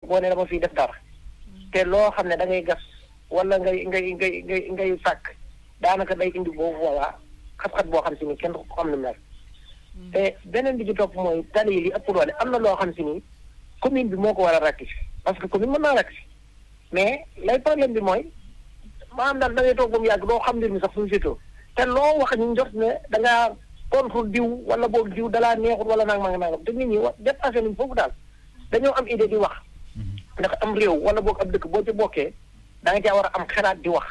boo ne dama fiy def dara te loo xam ne da ngay gas wala ngay ngay ngay ngay ngay sàkk daanaka day indi boobu boobaa xat-xat boo xam si ni kenn ko xam ne mel te beneen bi ci topp mooy tali yi li ëpp doole am na loo xam si ni commune bi moo ko war a rectifier parce que commune mën naa rectifier mais lay problème bi mooy maanaam daal da ngay toog ba mu yàgg doo xam mbir mi sax fu mu féetoo te loo wax ñu jot ne da ngaa contre diw wala boog diw dalaa neexut wala nangam ak nangam te nit ñi wa dépassé nañ foofu daal dañoo am idée di wax ndax am réew wala boog ab dëkk boo ci bokkee da nga caa war a am xalaat di wax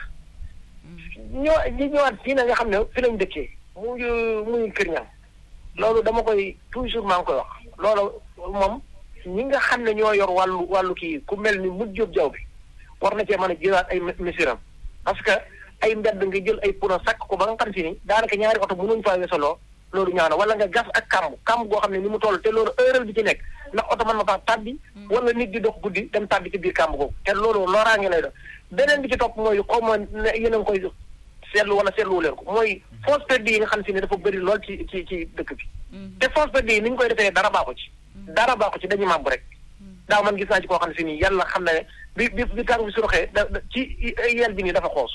ñoo ñi ñëwaat fii na nga xam ne fi lañ dëkkee muy muy kër ñam loolu dama koy toujours maa ngi koy wax loolu moom ñi nga xam ne ñoo yor wàllu wàllu kii ku mel ni mujj jóob jaw bi war na cee mën a jëlaat ay misiram parce que ay mbedd nga jël ay pono sakk ko ba nga xam si ni daanaka ñaari oto mënuñ faa weesaloo loolu ñaaw na wala nga gas ak kàmb kàmb goo xam ne ni mu toll te loolu heure bi ci nekk ndax oto mën na faa tàbbi wala nit di dox guddi dem tàbbi ci biir kàmb googu te loolu loraange lay doon beneen bi ci topp mooy xaw ma ne yéen a ngi koy seetlu wala seetlu leen ko mooy fosse perdue yi nga xam si ne dafa bëri lool ci ci ci dëkk bi te fosse perdue yi ni ñu koy defee dara baaxu ci dara baaxu ci dañuy màbb rek daaw man gis naa ci koo xam ne si nii yàlla xam na ne bi bi bi tàng bi suroxee da ci yel bi nii dafa xoosu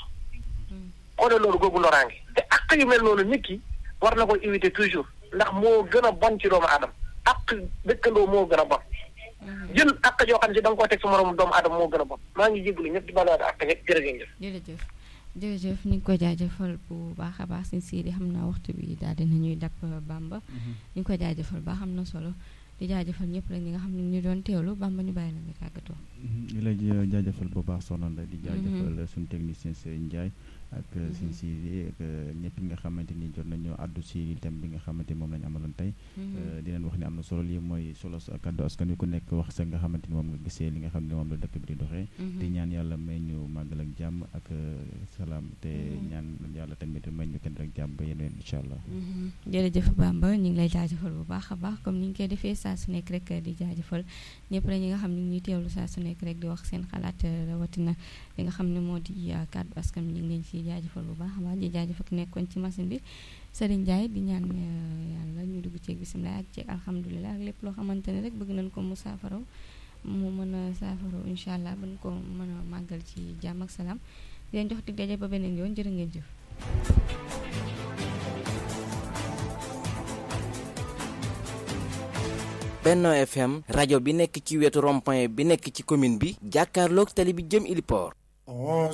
xoole loolu googu loraange te ak yu mel noonu nit ki war na koy éviter toujours ndax moo gën a bon ci doomu aadama ak dëkkandoo moo gën a bon jël ak yoo xam ne si da nga koo teg sa moroom doomu aadama moo gën a bon maa ngi jégalu ñëpp di balaat ak ñëpp jërëjëf jërëjëf jërëjëf ñu ngi ko jaajëfal bu baax a baax si siidi xam naa waxtu bi daal dina ñuy dàpp Bamba ñu ngi ko jaajëfal baax am na solo di jaajëfal ñëpp rek ñi nga xam ne ñu doon teewlu Bamba ñu bàyyi la nga tàggatoo di la jaajëfal bu baax soxna Ndeye di jaajëfal suñu technicien Serigne Ndiaye ak suñ si ak ñëpp ñi nga xamante ni jot nañoo àddu si thème bi nga xamante ni moom lañu amaloon tey di leen wax ni am na solo lii mooy solo kaddu askan wi ku nekk wax sa nga xamante ni moom nga gisee li nga xam ne moom la dëkk bi di doxee te ñaan yàlla may ñu màggal ak jàmm ak salaam te ñaan yàlla tamit may ñu kenn rek jàmm ba yeneen incha allah jërëjëf Bamba ñu ngi lay jaajëfal bu baax a baax comme ni ñu koy defee saa su nekk rek di jaajëfal ñëpp rek ñi nga xam ne ñuy teewlu saa su nekk rek di wax seen xalaat rawatina li nga xam ne moo di kaddu askan wi ñu ngi leen ci jaajëfal bu baax a baax di jaajëfal ki nekkoon ci machine bi Serigne Ndiaye di ñaan yàlla ñu dugg ceeg bisimilah ak ceeg alhamdulilah ak lépp loo xamante ne rek bëgg nañ ko mu saafaraw mu mën a saafaraw incha allah ba ñu ko mën a màggal ci jàmm ak salaam di leen jox dig daje ba beneen yoon jërë ngeen jëf. Benno FM rajo bi nekk ci wetu rond-point bi nekk ci commune bi jàkkaarloog tali bi jëm Iliport